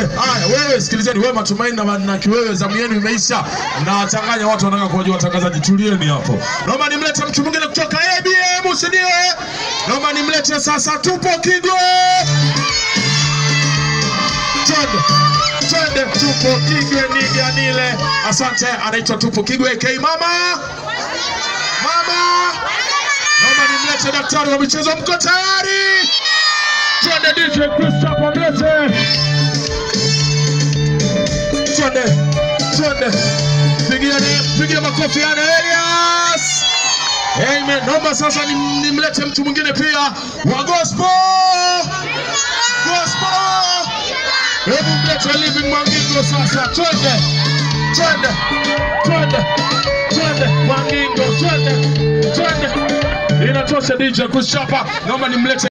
twende. Haya, wewe sikilizeni, wewe Matumaini na, na Kiwewe, zamu yenu imeisha, mnawachanganya watu, wanataka kuwajua watangazaji. Tulieni hapo, naomba nimlete mtu mwingine kutoka ABM, si ndio? Naomba nimlete sasa, tupo Kigwe. Twende, twende, tupo Kigwe, niganile. Asante, anaitwa tupo Kigwe K mama, mama. Naomba nimlete daktari wa michezo, mko tayari? Twende DJ Christopher mlete. Twende, twende. Pigiane, pigia makofi yana Elias. Amen. Naomba sasa nim- nimlete mtu mwingine pia wa gospel. Gospel. Hebu mlete Living Mwangingo sasa. Twende. Twende. Twende. Twende. Mwangingo, twende. Twende. Inatosha DJ Kushapa. Naomba nimlete